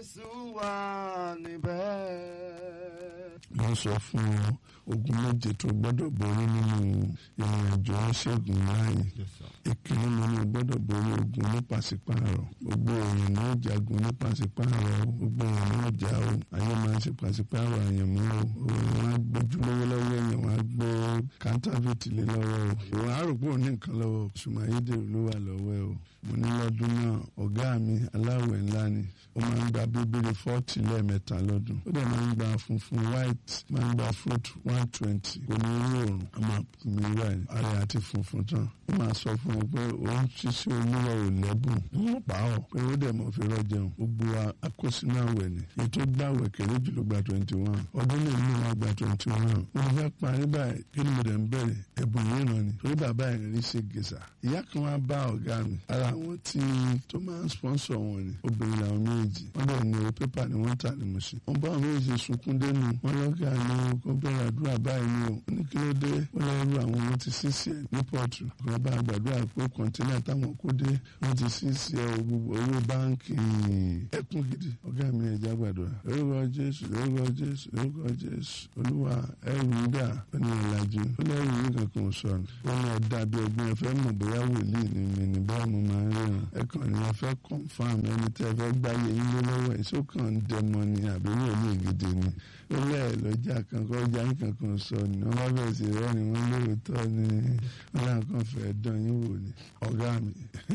Jésù wà níbẹ̀. wọ́n sọ fún ọ ogun méje tó gbọ́dọ̀ borí nínú ìrìn àjò oníṣègùn láàyè ìkíní mo ní o gbọ́dọ̀ borí ogun ní pàṣípààrọ̀ gbogbo èèyàn ní ó jagun ní pàṣípààrọ̀ gbogbo èèyàn ní ó jà o ayé máa ń ṣe pàṣípààrọ̀ àyànmọ́ o òun á gbójú lówó lọ́wọ́ èèyàn wọ́n á gbé kántàfìtì lé lọ́wọ́ o òun á rò pé òun ní nǹkan lọ́wọ́ ṣùgbọ́n ayédèrú ló wà lọ́wọ́ ẹ o mo ní lọ́dún náà ọ̀gá mi aláwẹ̀ ńlá ni ó máa ń gba bíbélì fọ́ọ̀tì lẹ́ẹ̀mẹ́ta lọ́dún ó dẹ̀ máa ń gba funfun white máa ń gba fruit one twenty omi orí òrùn a máa mi wá ẹ̀ ara àti funfun tán ó máa sọ fún mi pé òun ṣiṣẹ́ olúwa ò lẹ́bùn wọ́n pa ọ́ pé ó dẹ̀ mọ̀ fi rọ́jẹun gbogbo akósínú àwẹ̀ ni ètò gbàwẹ̀ kéré jù ló gba twenty one ọdún lè ní wọn gba twenty one mo fẹ́ parí báyìí kí ni mo dẹ̀ ń bẹ̀rẹ̀ ẹ̀bùn yìí ràn ni torí bàbá ẹ̀ rí ṣe gèsà ìyá kan wá bá ọ̀gá mi ara àwọn tí tó máa ń sponsor wọn ni obìnrin làwọn méjì wọ́n bẹ̀rẹ̀ ní o pépà ni wọ́n tà ní mo ṣe wọ́n bá àwọn méjì sunkún dénú wọ́n lọ́gà ní kó bẹ̀rẹ̀ àdúrà báyìí ni o ní kí ló dé wọ́n lọ́rù àwọn wọn ti sísì ẹ̀ ní pọ̀tù kan bá gbàdúrà pé kọ̀ǹtínà táwọn kó dé wọ́n ti sísì ẹ̀ owó báńkì ẹkún gidi ọ̀gá mi ẹ̀já gbàdúrà lórúkọ jésù lórúkọ jésù lórúkọ jésù olúwa ẹrù dà ó ní ọ̀làjú ó lẹ́rù yìí kankan sọnù ó ní ọ̀dà bí ọgbọ́n ẹ fẹ́ mọ̀ bóyá wòlíì ni mi ní báwo mo máa ń ríran ẹ kàn ní wọn fẹ́ confam ẹni tẹ́ ẹ fẹ́ gbáyé yín lé lọ́wọ́ ẹ̀ sókàn ń dẹmọ ni àbí wòlíì gidi ni ó lẹ́ẹ̀ lọ́jà kankan ọjà yín kankan sọ ni wọ́n bá bẹ̀rẹ̀ sí rẹ́ ni wọ́n lóòótọ́ ni wọ́n láwọn kan fẹ́ dán yín wò ni ọ̀gá mi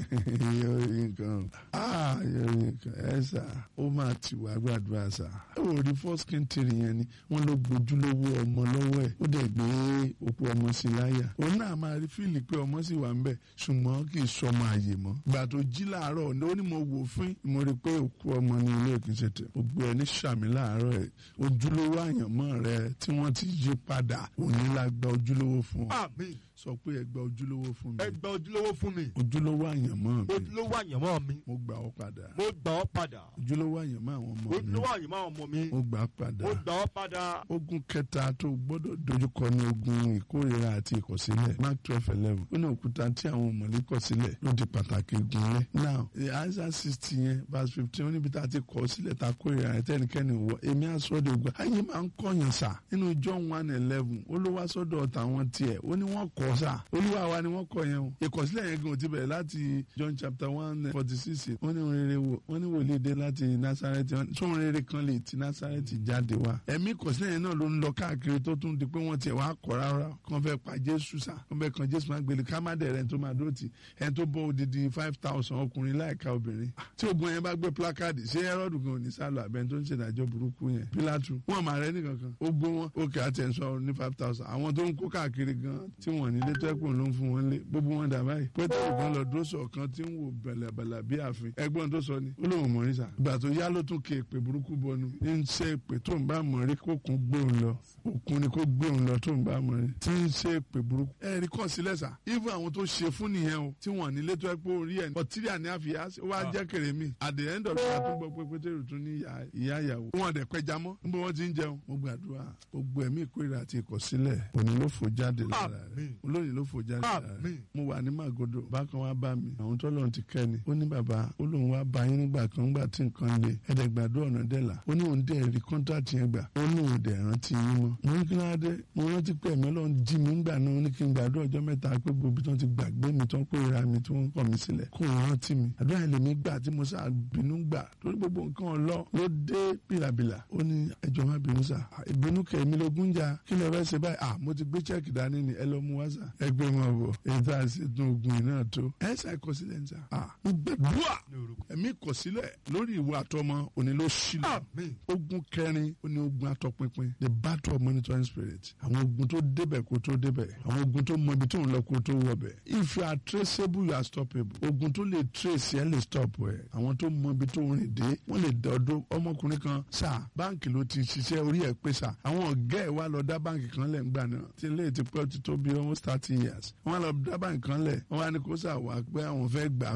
yóò rí nǹkan ah yóò rí nǹkan ẹ sà ó máa tì wá gbàdúrà sà ẹ wò rí first kintiri yẹn ni wọ́n ló gbójúlówó ọmọ lọ́wọ́ ẹ̀ ó dẹ̀ gbé òkú ọmọ sí láyà òun náà máa rí fíìlì pé ọmọ sì wà ń bẹ̀ ṣùgbọ́n kì í sọmọ àyè mọ́ gbà tó jí láàárọ̀ ó ní mo wò fún mo rí pé òkú ọmọ ní ilé ìkínsẹ̀ tẹ̀ ó gbé ẹ ní sàmì láàárọ̀ ẹ̀ ojúlówó àyànmọ́ rẹ tí wọ́n ti yí padà òní la gba ojúlówó fún ọ Àmín. sọ pé ẹ gba ojúlówó fún mi Ẹ gba ojúlówó fún mi. ojúlówó àyànmọ́ mi Ojúlówó àyànmọ́ mi. mo gbà ọ́ padà Mo gbà ọ́ padà. ojúlówó àyànmọ́ àwọn ọmọ mi Ojúlówó àyànmọ́ ọmọ mi. mo gbà á padà Mo gbà ọ́ padà. ogun kẹta tó gbọ́dọ̀ dojúkọ ní ogun ìkórira àti ìkọ̀sílẹ̀ mark twelve eleven ó ní òkúta tí àwọn mọ̀lẹ́ kọ̀ sílẹ̀ ló di pàtàkì gunlẹ̀ now isaiah sixty yẹn verse fifteen ó níbi tá a ti kọ̀ sílẹ̀ ta kórira ẹ̀ tẹ́nikẹ́ni wọ èmi àsọdọ̀ ògbà ayé máa ń kọ̀yàn sà nínú john one eleven ó ló wá sọ́dọ̀ tàwọn tiẹ̀ ó ní wọ́n kọ̀ sà olúwa wa ni wọ́n kọ̀ yẹn o ìkọ̀sílẹ̀ yẹn gan ò ti bẹ̀rẹ̀ láti john chapter one forty six wọ́n ní rere wò wọ́n ní wòlíì dé láti nasareti tó rere kan lè ti nasareti jáde wá ẹ̀mí ìkọ̀sílẹ̀ yẹn náà ló ń lọ káàkiri tó tún di pé wọ́n tiẹ̀ wá kọ̀ rárá kàn fẹ́ pa jésù sà kàn fẹ́ kan jésù máa gbélé ká má dẹ̀ rẹ̀ tó máa dúró tì ẹni tó bọ́ odidi five thousand ọkùnrin láìka obìnrin tí ogun yẹn bá gbé plákáàdì ṣé ẹrọ́dù gan ní sálọ àbẹ́ni tó ń ṣèdájọ́ burúkú yẹn pílátù wọn máa rẹ nìkankan ó gbó wọn òkè àtẹ̀sọ ní five thousand àwọn tó ń kó káàkiri gan tí wọ́n nílé tó ẹ̀kún ló ń fún wọn lé gbogbo wọn dà báyìí pétérù gan lọ dúró sọ kan tí ń wò bẹ̀lẹ̀bẹ̀lẹ̀ bí ààfin ẹgbọ́n tó sọ ni ó lóun mọ̀ nísà ìgbà tó yá ló tún ké èpè burúkú bọnu ń ṣe èpè tó ń bá mọ̀ rí kó kún gbóhùn lọ òkun ni kó gbóhùn lọ tó ń bá mọ̀ rí tí ń ṣe èpè burúkú ẹ rí kọ́ sílẹ̀ sà even àwọn tó ṣe fún nìyẹn o tí wọ́n nílé tó ẹ pé orí ẹ̀ ọtíríà ní àfìyà ó wá jẹ́ kèrè mi at the end of the day àtúgbọ́ pé pétérù tún ní ìyá ìyàwó wọn dẹ̀ pẹja mọ́ níbo wọ́n ti ń jẹun mo gbàdúrà gbogbo ẹ̀mí ìkórìíra àti ìkọ̀sílẹ̀ òní ló fò jáde lára rẹ̀ olóyìn ló fò jáde lára rẹ̀ mo wà ní màgòdò bákan wá bá mi àwọn tó lọ́n ti kẹ́ ni ó ní bàbá ó lóun wá bá yín nígbà kan nígbà tí nǹkan le ẹ̀dẹ̀ gbàdúrà ọ̀nà dẹ́là ó ní òun dẹ̀ rí kọ́ńtàtì yẹn gbà ó ní òun dẹ̀ rántí yín mọ́ mo ní kí ló dé mo rántí pé ẹ̀mí ọlọ́run jí mi ńgbà náà ó ní kí n gbàdúrà ọjọ́ mẹ́ta pé gbogbo tó ti gbàgbé mi tó ń kórìíra mi tó ń kọ̀ mí sílẹ̀ kó o rántí mi àdúrà ilé mi gbà tí mo sá bínú gbà torí gbogbo nǹkan ọlọ́ ló dé bìlàbìlà ó ní ẹjọ́ má bínú sà ìbínú kẹ̀mí lógún jà kí lè fẹ́ ṣe báyìí à mo ti gbé chẹ́ẹ̀kì dání ni ẹ lọ mú wá sà ẹgbẹ́ mọ̀ bọ̀ èyí tá a sì tún ogun yìí náà tó ẹ ṣe àìkọsílẹ̀ ń sà à mo gbàdúrà ẹ̀mí kọsílẹ̀ lórí ìwà àtọmọ òní ló ṣílẹ̀ ogun kẹrin ó ní ogun àtọpinpin the battle of monitoring spirit àwọn ogun tó débẹ̀ kó tó débẹ̀ àwọn ogun tó mọ ibi tó ń lọ kó tó wọbẹ̀ if you are traceable you are stoppable ogun tó lè trace ẹ lè stop ẹ àwọn tó mọ ibi tó ń rìn dé wọ́n lè dọdọ ọmọkùnrin kan sà báǹkì ló ti ṣiṣẹ́ orí ẹ̀ pé sà àwọn ọ̀gá ẹ̀ wá lọ dá báǹkì kan lẹ̀ ńgbà náà tí ilé ti pẹ́ ti tó bí almost thirty years wọ́n lọ dá báǹkì kan lẹ̀ wọ́n wá ní kó sà wá pé àwọn fẹ́ gbà kó jẹ́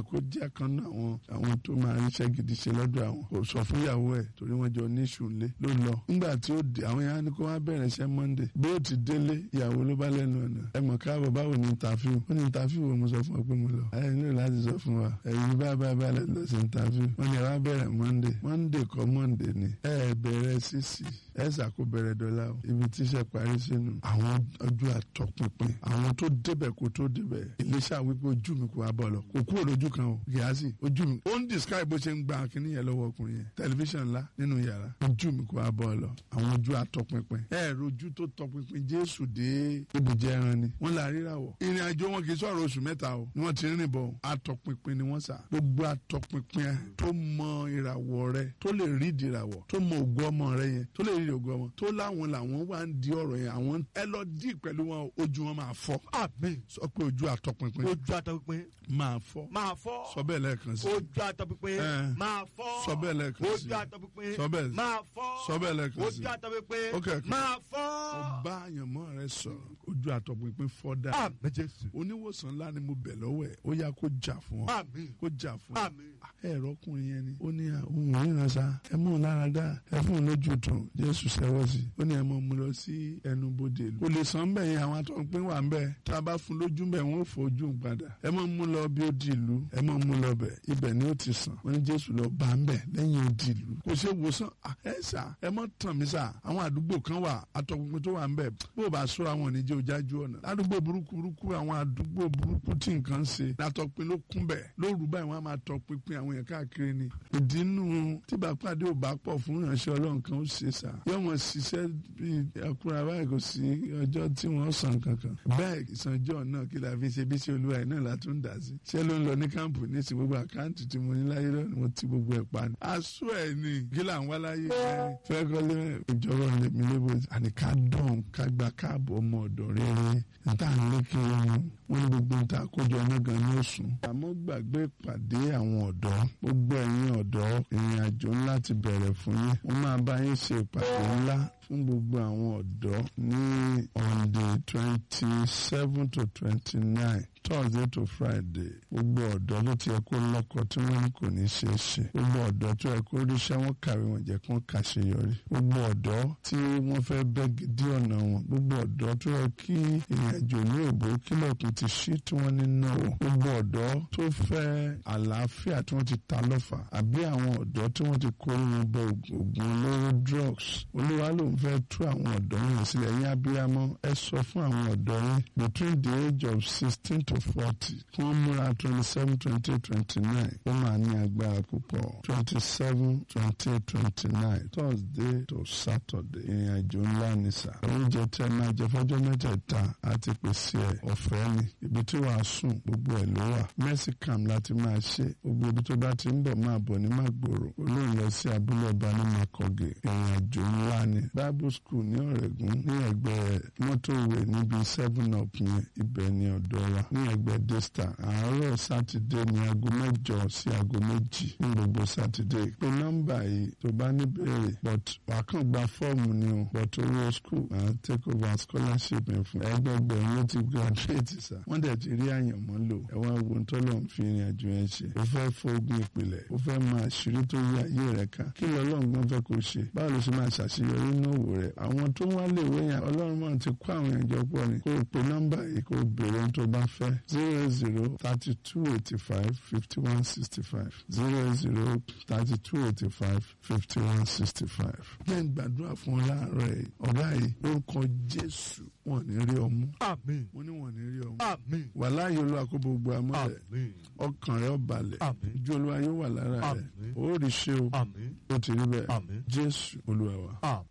bóyá kan náà àwọn àwọn tó máa ń ṣe gidi ṣe lọ́dọ̀ àwọn kò sọ fún ìyàwó ẹ̀ torí wọ́n jọ ní ìṣúnlé ló lọ nígbà tí ó dé àwọn yàrá ni kó wá bẹ̀rẹ̀ iṣẹ́ monday bí ó ti délé ìyàwó ló bá lẹ́nu ọ̀nà ẹ mọ̀ káàbọ̀ báwo ni interview ó ní interview wo mo sọ fún ọ pé mo lọ ẹ nílò láti sọ fún wa ẹ̀yin bá bá bá lọ sí interview wọ́n ní ẹ wá bẹ̀rẹ̀ monday monday kọ́ monday ni ẹ bẹ̀rẹ̀ sísì ẹ ṣàkó bẹ̀rẹ̀ dọ́là o ibi tíṣẹ́ parí sínú àwọn ọjọ́ àtọpinpin àwọn tó débẹ̀ kó tó débẹ̀ iléeṣẹ́ wípé ojú mi kò wá bọ̀ lọ kò kúrò lójú kan o gíásì ojú mi ó ń describe bó ṣe ń gba kínní yẹn lọ́wọ́ ọkùnrin yẹn tẹlifíṣàn ńlá nínú yàrá ojú mi kò wá bọ̀ lọ àwọn ojú àtọpinpin ẹ rojú tó tọpinpin jésù dé ibùjẹ ẹran ni wọ́n là ríra wọ̀ ìrìn àjò wọn kì í sọ̀rọ̀ oṣù mẹ́ta o ni wọ́n ti rìn bọ̀ àtọpinpin ni wọ́n sà gbogbo àtọpinpin tó mọ ìràwọ̀ rẹ tó lè rí ìdìràwọ̀ tó mọ ògo ọmọ rẹ yẹn tó lè rí ògo ọmọ tó láwọn làwọn wá ń di ọ̀rọ̀ yẹn àwọn ẹ lọ dí pẹ̀lú wọn ojú wọn máa fọ́ àmín sọ pé ojú àtọpinpin ojú àtọpinpin máa fọ́ máa fọ́ sọ bẹ́ẹ̀ lẹ́ẹ̀kan sí ojú àtọpinpin Eh. máa fọ́ Sọ bẹ́ẹ̀ lẹ́ẹ̀kan sí. ojú àtọpinpin Sọ bẹ́ẹ̀. máa fọ́ Sọ bẹ́ẹ̀ lẹ́ẹ̀kan sí. ojú àtọpinpin Ok, ok. máa fọ́ ó bá àyànmọ́ rẹ sọ̀rọ̀ ojú àtọpinpin fọ́ dà àmín jésù oníwòsàn ńlá ni mo bẹ̀ lọ́wọ́ ẹ̀ ó yá kó jà fún ọ àmín kó jà fún ọ àmín ẹ̀rọ ọkùnrin yẹn ni ó ní ohun ìran sa ẹ mú un lára dá ẹ fún un lójú tún jésù sẹ́wọ́ sí ó ní ẹ mọ̀ mú lọ sí ẹnu bodè ìlú kò lè sàn bẹ́ẹ̀ yẹn àwọn atọ́pin wà ń bẹ́ẹ̀ tá a bá fún lójú bẹ́ẹ̀ wọ́n fọ ojú un padà ẹ mọ̀ mú lọ bí ó di ìlú ẹ mọ̀ mú lọ bẹ̀ ibẹ̀ ni ó ti sàn wọ́n ní jésù lọ bá ń bẹ̀ lẹ́yìn odi ìlú kò ṣe wòsàn à, ẹ sà ẹ mọ̀ tàn mí sà àwọn àdúgbò kan wà atọ́pinpin tó wà ń bẹ̀ bó o bá sọ́ra wọn ní jẹ́ ojájú ọ̀nà ládùúgbò burúkú burúkú àwọn àdúgbò burúkú tí nǹkan ń ṣe látọpin ló kún bẹ̀ lóru báyìí wọ́n á máa tọpinpin àwọn yẹn káàkiri ni ìdínú tí bàpàdé ò bá pọ̀ fún ìránṣẹ́ ọlọ́run kan ó ṣe sà yóò wọ́n ṣiṣẹ́ bíi ẹkúra báyìí kò sí ọjọ́ tí wọ́n san kankan bẹ́ẹ̀ ìsànjọ́ náà kí la fi ṣe bí ṣe olúwa ẹ̀ náà la tún dà sí ṣé ló ń lọ ní káàmpù ní ti gbogbo àkáǹtì tí mo ní láyé lọ́nà mo ti gbogbo ẹ̀ pa ni aṣọ ẹ̀ ni kí là ń wá láyé ẹ̀ fẹ́ kọ́lé ìjọba lèmi lébo àní ká dán ká gba káàbọ̀ ọmọ ọ̀dọ̀ rere níta ń lé kí wọn wọn ní gbogbo níta kójọ náà gan ní òsùn. àmọ́ gbàgbé ìpàdé àwọn ọ̀dọ́ gbogbo ẹ̀yin ọ̀dọ́ ìrìn àjò ńlá ti bẹ̀rẹ̀ fún yín wọ́n máa bá yín ṣe ìpàdé ńlá fún gbogbo àwọn ọ̀dọ́ ní on the twenty seven to twenty nine thursday to friday gbogbo ọ̀dọ́ ló ti yẹ kó lọ́kọ tí wọ́n ní kò ní ṣeé ṣe gbogbo ọ̀dọ́ tó yẹ kó ríṣẹ́ wọn kàwé wọn jẹ́ kó kàṣeyọrí gbogbo ọ̀dọ́ tí wọ́n fẹ́ bẹ́ gidi ọ̀nà wọn gbogbo ọ̀dọ́ tó yẹ kí ìrìnàjò ní òbó kílọ̀kùn ti ṣí tí wọ́n ní náà wò gbogbo ọ̀dọ́ tó fẹ́ àlàáfíà tí wọ́n ti ta lọ́fà àbí àwọn ọ̀dọ́ tí wọ́n ti kó wọn bọ ògùn olóró drugs olúwa ló ń fẹ́ tú àwọn ọ̀dọ́ yẹn sílẹ̀ yín abiyamọ ẹ sọ fún àwọn ọ̀dọ́ yín between the age of sixteen to forty kí wọ́n múra twenty seven twenty eight twenty nine ó máa ní agbára púpọ̀ twenty seven twenty eight twenty nine thursday to saturday ìrìn àjò ńlá ni sà oúnjẹ tẹ máa jẹ fọjọ́ mẹ́tẹ̀ẹ̀ta àti pèsè ẹ̀ ọ̀fẹ́ ni ibi tí wàá sùn gbogbo ẹ̀ ló wà mẹ́sìkàm láti máa ṣe gbogbo ibi tó bá ti ń bọ̀ máa bọ̀ ní màgbòrò olóhùn lọ sí abúlé ọba ní makọgè ìrìn àjò ńlá ni bible school ní ọ̀rẹ́gùn ní ẹgbẹ́ mọ́tòwé níbi seven up yẹn ibẹ̀ ni ọ̀dọ́ wa ní ẹgbẹ́ desta àárọ̀ sátidé ní aago mẹ́jọ sí aago méjì ní gbogbo sátidé pé nọ́mbà yìí tó bá ní béèrè but wàá kàn gba fọ́ọ̀mù ni o but owó school máa take over scholarship yẹn fún ẹgbẹgbẹ̀rún ló ti graduate sá wọ́n dẹ̀ ti rí àyànmọ́ lò ẹ wá wo ń tọ́lọ̀ ń fi ìrìn àjò yẹn ṣe ó fẹ́ fógun ìpìlẹ̀ ó fẹ́ máa ṣírí tó yí ayé rẹ̀ ká kí lọ́lọ́ngbọ́n fẹ́ kó ṣe báwo ló ṣe máa ṣàṣeyọrí nínú òwò rẹ̀ àwọn tó wá lè wé yẹn ọlọ́run máa ti kó àwọn èèyàn jọ pọ̀ ni kó o pe nọ́mbà yìí kó o béèrè ohun tó bá fẹ́ zero zero thirty two eighty five fifty one sixty five zero zero thirty two eighty five fifty one sixty five. jẹ́ ń gbàdúrà fún ọ láàárọ̀ ẹ̀ ọ̀gá yìí lórúkọ jésù wọn ò ní rí ọmú àmín mo ní wọn ò ní rí ọmú àmín wàhálà yìí olú àkóbò gbogbo amọ́lẹ̀ àmín ọkàn rẹ̀ ó balẹ̀ àmín ojú olúwa yóò wà lára rẹ̀ Àmín. ó rí ṣe o àmín ó ti rí bẹ́ẹ̀ àmín jésù olúwa wa. àmín.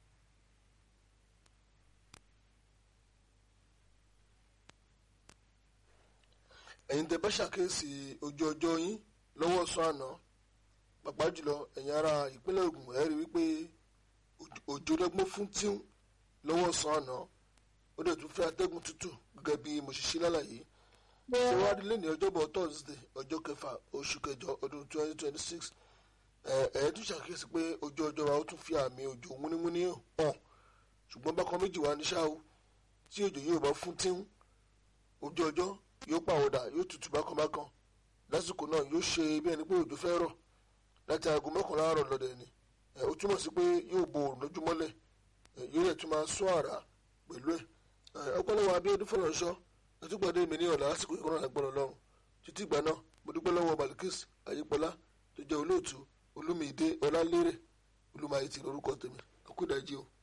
ẹ̀yin tẹ́ bá ṣàkíyèsí ojú ọjọ́ yín lọ́wọ́ sọ àná pàápàá jùlọ ẹ̀yin ará ìpínlẹ̀ Ògùn ẹ rí wípé òjò- òjò lọ́gbọ́n fún tíún lọ́wọ́ sọ àná ó dẹ̀ tún fẹ́ atẹ́gùn tútù gẹ́gẹ́ bí mo ṣe ṣe lálàyé ṣé wàá rí lẹ́ni ọjọ́bọ̀ Thursday ọjọ́ kẹfà oṣù kẹjọ ọdún 2026 ẹ̀ ẹ̀ tún ṣàkíyèsí pé ojú ọjọ́ wa ó tún fi àmì òjò múnímúní hàn ṣùgbọ́n bákan méjì wà ní ṣáà o tí òjò yóò bá fún tíún ojú ọjọ́ yóò pàwọ́dà yóò tutù bákan bákan lásìkò náà yóò ṣe bí ẹni pé òjò fẹ́ rọ̀ láti aago mọ́kànlá àárọ̀ lọ́dẹ̀ ni ẹ, ó túmọ̀ sí pé yóò bo òrùn lójúmọ́lẹ̀ ẹ, yóò rẹ̀ tún máa sún àrá pẹ̀lú ẹ̀ ẹ, ọpọlọwọ Abíọ́dún fọlọ́nṣọ́ ẹtúgbàdé mi ní ọ̀la lásìkò ìkọ́nà àgbọ̀nà lọ́rùn títí ìgbà náà mo dúpẹ́ lọ́wọ́ Balikis Ayípọ́lá tó jẹ́ olóòtú Olúmídé Ọlálérè Olúmáyé ti lórúkọ tèmi àkúdàjí o.